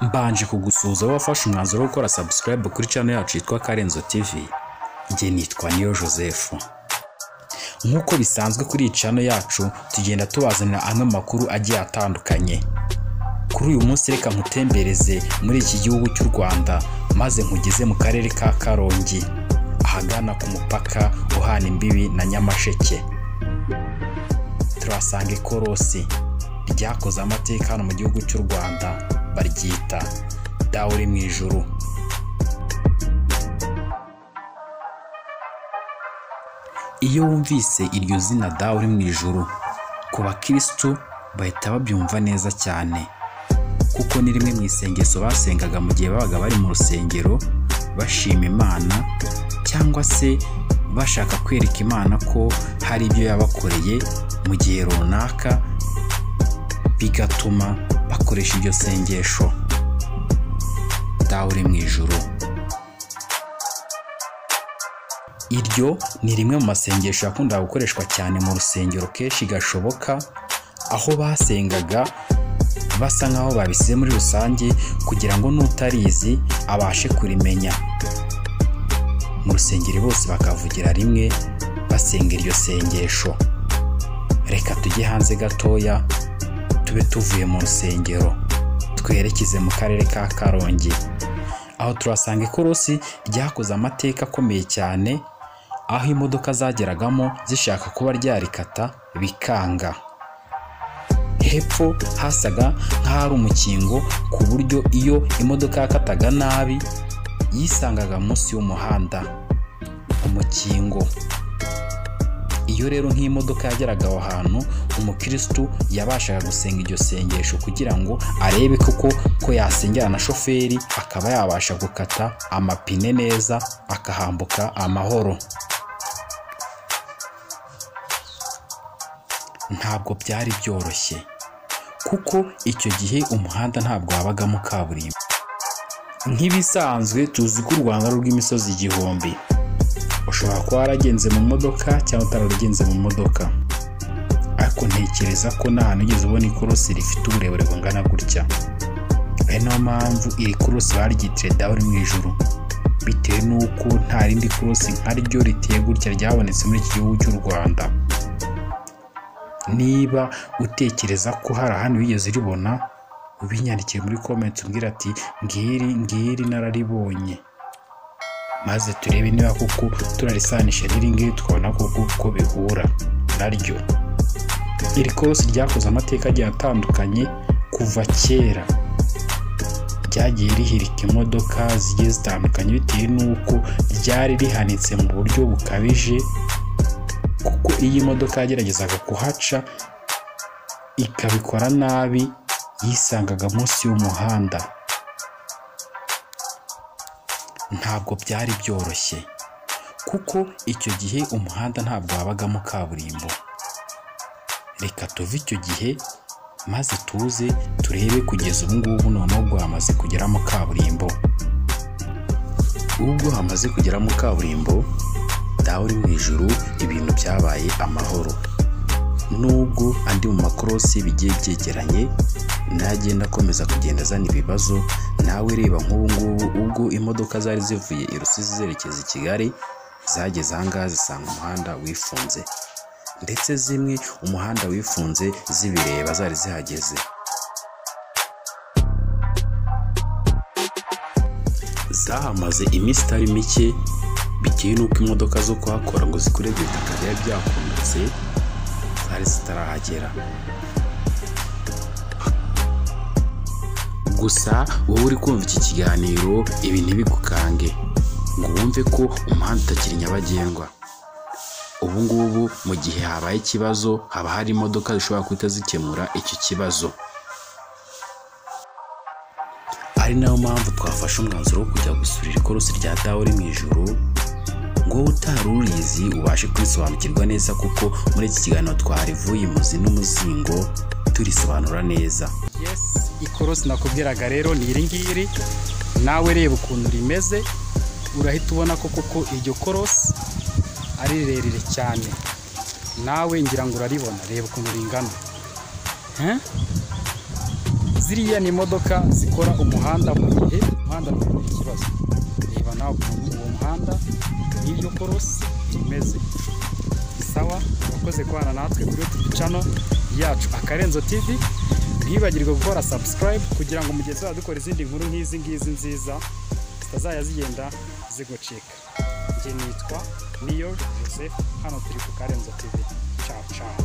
Mbanje kugusuhuza wowe wafashe umwanzuro wo gukora subscribe kuri channel yacu yitwa Karenzo TV, njye nitwa Niyo Joseph. Nk'uko bisanzwe kuri iyi channel yacu tugenda tubazanira amwe amakuru agiye atandukanye. Kuri uyu munsi reka nkutembereze muri iki gihugu cy'u Rwanda maze nkugeze mu karere ka Karongi ahagana ku mupaka uhana imbibi na Nyamasheke. Turasanga ikorosi ryakoze amateka hano mu gihugu cy'u Rwanda baryita dawe uri mu ijuru. Iyo wumvise iryo zina dawe uri mu ijuru ku bakirisitu bahita babyumva neza cyane kuko ni rimwe mu isengesho basengaga mu gihe babaga bari mu rusengero bashima imana cyangwa se bashaka kwereka imana ko hari ibyo yabakoreye mu gihe runaka bigatuma bakoresha iryo sengesho dawe uri mu ijuru iryo ni rimwe mu masengesho yakundaga gukoreshwa cyane mu rusengero kenshi gashoboka aho basengaga basa nk'aho babisize muri rusange kugira ngo n'utarizi abashe kurimenya mu rusengero bose bakavugira rimwe basenga iryo sengesho reka tujye hanze gatoya tube tuvuye mu rusengero twerekeze mu karere ka karongi aho turasanga ikorosi ryakoze amateka akomeye cyane aho imodoka zageragamo zishaka kuba ryarikata bikanga hepfo hasaga nk'ahari umukingo ku buryo iyo imodoka yakataga nabi yisangaga munsi y'umuhanda umukingo iyo rero nk'imodoka yageraga aho hantu umukirisitu yabashaga gusenga iryo sengesho kugira ngo arebe koko ko yasengera na shoferi akaba yabasha gukata amapine neza akahambuka amahoro ntabwo byari byoroshye kuko icyo gihe umuhanda ntabwo wabagamo kaburimbo nk'ibisanzwe tuzi ko u rwanda ari urw'imisozi igihumbi ushobora kuba waragenze mu modoka cyangwa utaragenze mu modoka ariko ntekereza ko nta hantu ugeze ubona ikorosi rifite uburebure bungana gutya ari nayo mpamvu iri korosi baryitiriye dawuri mu ijuru bitewe n'uko nta rindi korosi nkaryo riteye gutya ryabonetse muri iki gihugu cy'u rwanda niba utekereza ko hari ahandi wigeze uribona ubinyandikire muri komenti umbwira ati ngiri ngiri nararibonye maze turebe niba koko turarisanisha n'iri ngiri tukabona koko uko bihura naryo iri korosi ryakoze amateka agiye atandukanye kuva kera ryagiye rihirika imodoka zigiye zitandukanye bitewe n'uko ryari rihanitse mu buryo bukabije kuko iyo imodoka yageragezaga kuhaca ikabikora nabi yisangaga munsi y'umuhanda ntabwo byari byoroshye kuko icyo gihe umuhanda ntabwo wabagamo kaburimbo reka tuve icyo gihe maze tuze turebe kugeza ubu ngubu noneho ubwo hamaze kugeramo kaburimbo ubwo hamaze kugeramo kaburimbo dawe uri mu ijuru ibintu byabaye amahoro nubwo andi mu makorosi bigiye byegeranye nagenda akomeza kugenda azana ibibazo nawe reba nk'ubu ngubu ubwo imodoka zari zivuye i rusizi zerekeza i kigali zageze aha ngaha zisanga umuhanda wifunze ndetse zimwe umuhanda wifunze zibireba zari zihageze zahamaze iminsi itari mike bitewe n'uko imodoka zo kuhakora ngo zikurebye ibitaka byari byakundutse zari zitarahagera gusa wowe uri kumva iki kiganiro ibi ntibigukange ngo wumve ko umuhanda utakiri nyabagendwa ubu ngubu mu gihe habaye ikibazo haba hari imodoka zishobora guhita zikemura icyo kibazo ari nayo mpamvu twafashe umwanzuro wo kujya gusura ikorosi rya dawe uri mu ijuru ngo utari urizi ubashe kurisobanukirwa neza kuko muri iki kiganiro twarivuye imuzi n'umuzingo turisobanura neza yes ikorosi nakubwiraga rero ni iri ngiri nawe reba ukuntu rimeze urahita ubona ko koko iryo korosi ari rirerire cyane nawe ngira ngo uraribona reba ukuntu ringana He? ziriya ni imodoka zikora umuhanda mu gihe umuhanda ufite ikibazo reba nawe ukuntu uwo muhanda n'iryo korosi rimeze sawa urakoze kubana natwe kuri yutubu cano yacu akarenzo tv ntibagirwe gukora sabusikarayibu kugira ngo mugihe tuzajya dukora izindi nkuru nk'izi ngizi nziza zitazajya zigenda zigucika njye nitwa niyo joseph hano turi ku karenzo tv cawu cawu